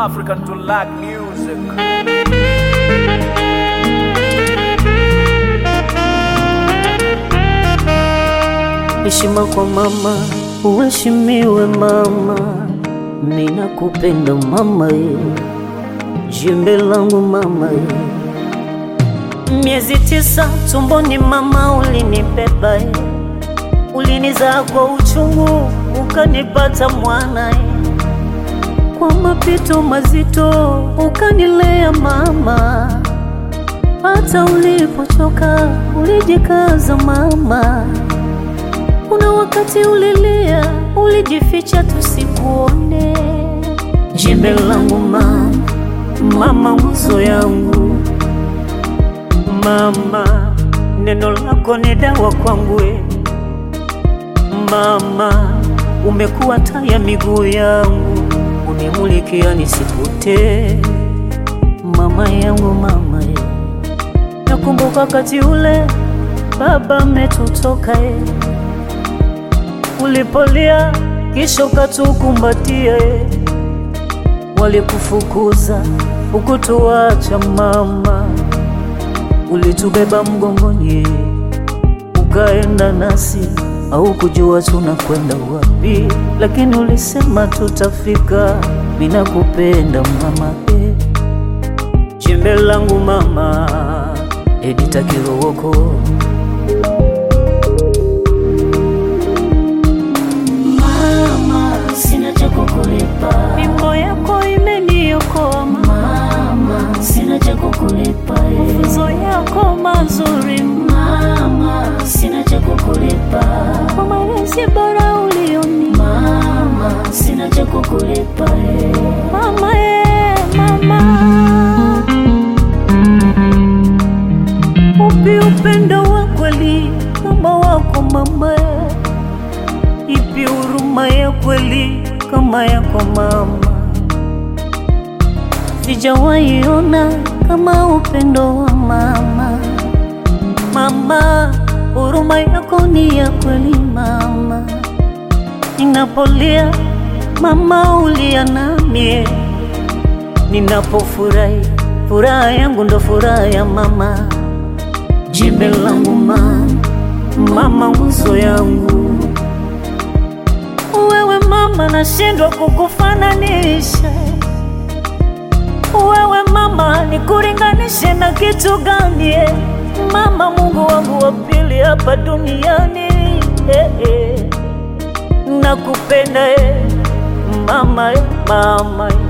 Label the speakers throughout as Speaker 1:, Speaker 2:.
Speaker 1: African to lack music.
Speaker 2: Heshima kwa mama, uheshimiwe mama, ninakupenda mama ye, jembe langu mama ye. Miezi tisa tumboni mama ulinibeba ye, ulinizaa kwa uchungu ukanipata mwana ye, kwa mapito mazito ukanilea mama, hata ulipochoka ulijikaza mama. Kuna wakati ulilia, ulijificha tusikuone. Jembe langu mama, mama nguzo yangu mama, neno lako ni dawa kwangu e. Mama, umekuwa taa ya miguu yangu, unimulikia nisipotee. Mama yangu mama e, nakumbuka wakati ule baba ametutoka e ulipolia kisha ukatukumbatia, e. walikufukuza ukutuacha mama, ulitubeba mgongoni, e. ukaenda nasi, au kujua tunakwenda wapi, lakini ulisema tutafika. Ninakupenda mama, e. jembe langu mama, Edita Kilowoko.
Speaker 3: Mama, sina cha kukulipa.
Speaker 2: Mimbo yako imeniokoa
Speaker 3: Mama, sina cha kukulipa. eh.
Speaker 2: mafunzo yako mazuri
Speaker 3: Mama, sina cha kukulipa.
Speaker 2: kwa malezi bora ulioni
Speaker 3: Mama, sina cha kukulipa. eh.
Speaker 2: mama ye mama upi upendo wa kweli kama wako mama ipi huruma ya kweli kama yako mama sijawahi ona kama upendo wa mama mama huruma yako ni ya kweli mama ninapolia mama ulia namie ninapofurahi furaha yangu ndo furaha ya mama jembe langu mama mama nguzo yangu wewe mama nashindwa kukufananisha wewe mama nikuringanishe na kitu gani eh? mama mungu wangu wa pili hapa duniani eh, eh. nakupenda eh. mama eh, mama eh.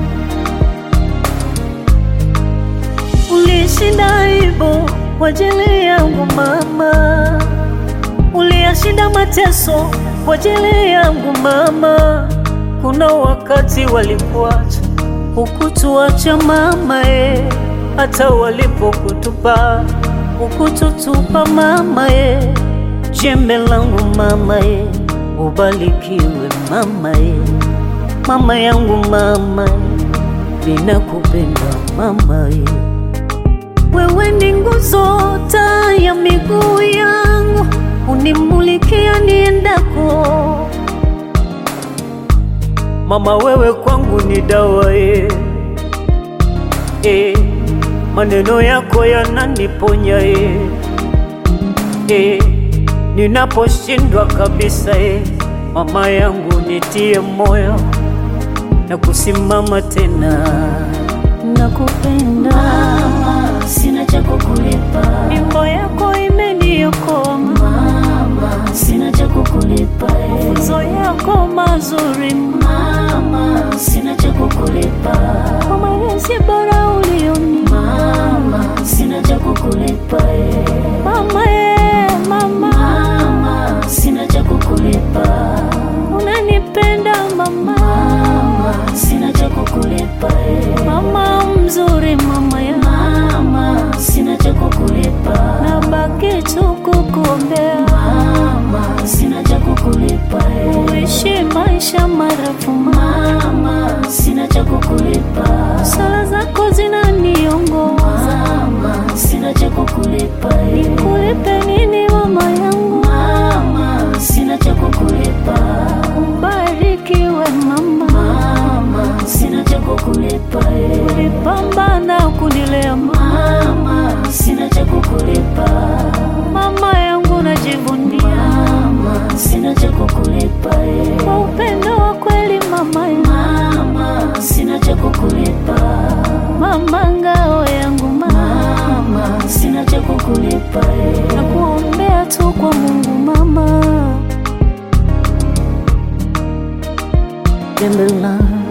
Speaker 2: ulishinda aibu kwa ajili yangu mama uliyashinda mateso kwa ajili yangu mama. Kuna wakati walikuacha ukutuacha mama e, hata walipokutupa ukututupa mama e, jembe langu mama e, ubarikiwe mama e, mama yangu mama e, ninakupenda mama e. Wewe ni nguzo, taa ya miguu yangu, unimulikia niendako. Mama, wewe kwangu ni dawa e, e, maneno yako yananiponya e, e, ninaposhindwa kabisa e, mama yangu nitie moyo na kusimama tena. Nakupenda
Speaker 3: Mama, sina cha kukulipa.
Speaker 2: Mimbo yako imeniokoa
Speaker 3: Mama, sina cha kukulipa. eh.
Speaker 2: mafunzo yako mazuri
Speaker 3: Mama, sina cha kukulipa.
Speaker 2: kwa malezi bora ulioni
Speaker 3: Mama, sina cha kukulipa. eh.
Speaker 2: mama ye mama
Speaker 3: Mama, sina cha kukulipa.
Speaker 2: unanipenda mama
Speaker 3: Mama, sina cha kukulipa. eh.
Speaker 2: mama mzuri mama ya
Speaker 3: Mama, sina cha kukulipa.
Speaker 2: nabaki tu kukuombea
Speaker 3: Mama, sina cha kukulipa. eh.
Speaker 2: uishi maisha marefu mama
Speaker 3: Mama, sina cha kukulipa.
Speaker 2: sala zako pembe langu